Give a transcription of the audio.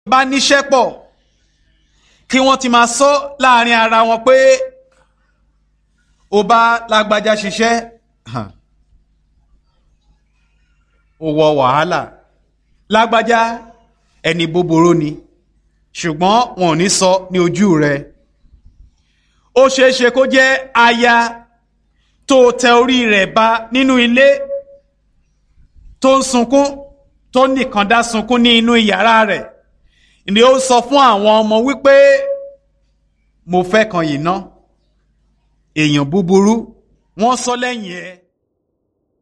bá níṣẹ́ pọ̀ kí wọ́n ti máa sọ láàrin ara wọn pé ó bá lágbájá ṣiṣẹ́ ó wọ wàhálà lágbájá ẹni búburú ni ṣùgbọ́n wọn ò ní sọ ní ojú rẹ̀ ó ṣeé ṣe kó jẹ́ aya tó tẹ orí rẹ̀ ba nínú ilé tó ń sunkún tó nìkan dá sunkún ní inú yàrá rẹ̀ ni ó sọ fún àwọn ọmọ wípé mo fẹ́ kan yìí ná èèyàn búburú wọ́n sọ lẹ́yìn ẹ̀